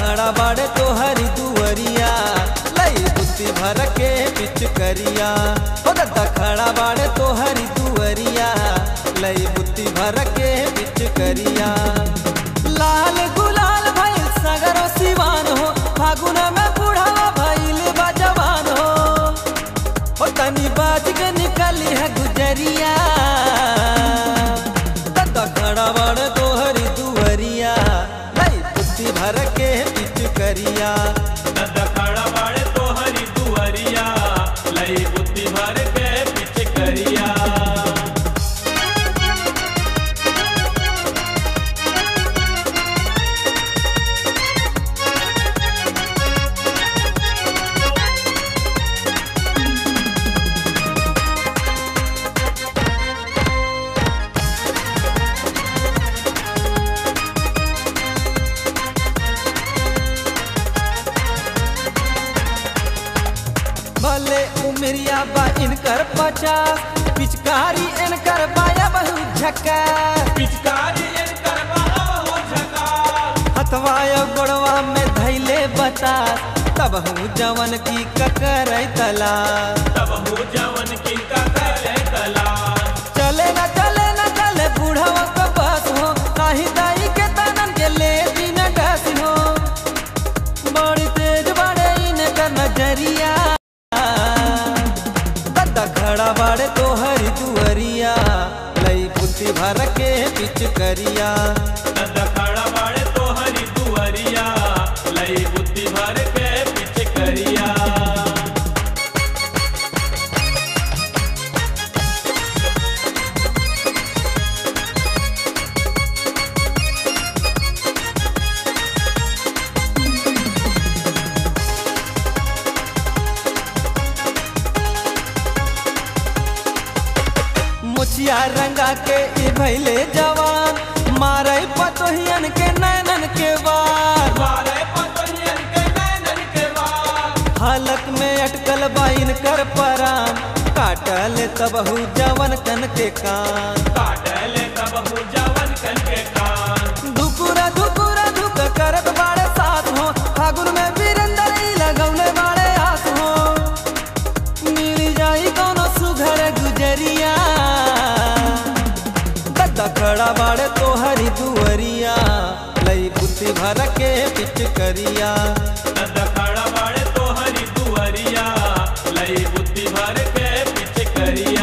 खड़ा बाड़े तोहरी दुअरिया लई बुद्धि भर के पिच करिया हो दद्दा खड़ा बाड़े तोहरी दुअरिया लई बुद्धि भर के पिच करिया लाल गुलाल भइल सगरो सिवान हो फागुन में बुढ़ावा भइल बा जवान हो हो तनी बाज के निकली है गुजरिया दद्दा खड़ा बाड़े तोहरी दुअरिया लई बुद्धि भर के पिच करिया दखड़ा बाड़े तोहरी दुअरिया लई बुद्धि भर के पिच करिया भले उमरिया बा इनकर पचास पिचकारी इनकर बाया बहुत झक्का पिचकारी इनकर बाबा हो झका हथवाया गोड़वा में धैले बता तब हूँ जवन की ककर तला तब हो जवन की का करे कला चले न चले न चले बूढ़वा का बस हो काही दाई के तनन के ले दिन डस हो बड़ी तेज बड़े इनका नजरिया दद्दा खड़ा बाड़े तोहरी दुअरिया लई बुद्धि भर के पिच करिया दखड़ा बाड़े तोहरी दुअरिया लई बुद्धि भर के पिच करिया मुछिया रंगा के ई भैले जवान मारे पतोहियन के नैनन के वार मारे पतोहियन के नैनन के वार हालत में अटकल बाइन कर परान काटल तबहू जवन कन के कान काटले तब हो जवन कन के कान धुकुरा धुकुरा धुक करत बाड़े साथ हो फागुन में वीरेंद्र ई लगौले बाड़े आस हो मिल जाई कोनो सुघर गुजरिया दद्दा खड़ा बाड़े तोहरी दुअरिया लई बुद्धि भर के पिच करिया दखड़ा बाड़े तोहरी दुअरिया लई बुद्धि भर के पिच करिया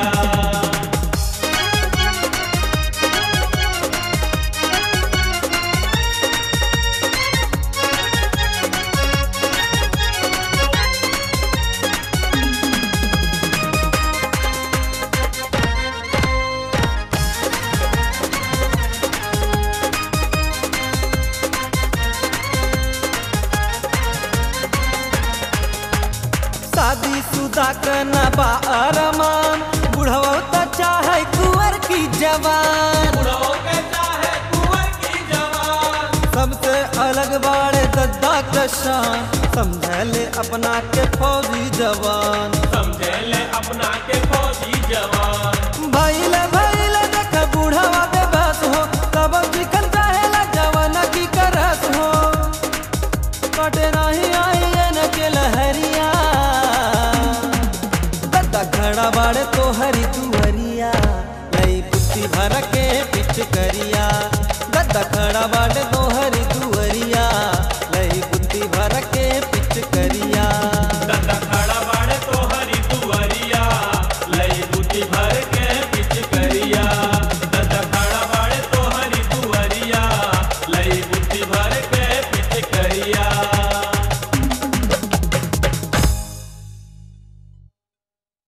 शादी शुदा करना बा अरमान बुढ़वा तो चाहे कुंवर की जवान बुढ़ो के चाहे कुंवर की जवान सबसे अलग बाड़े दद्दा के शान समझले अपना के फौजी जवान समझे ले अपना के फौजी जवान भैले भैले देख बूढ़वा पे बस हो तब चिकन चाहेला जवान की करस हो कटे नहीं आई न के लहरिया दद्दा खड़ा बाड़े तोहरी दुहरिया लई बुद्धि भर के पिच करिया दद्दा खड़ा बाड़े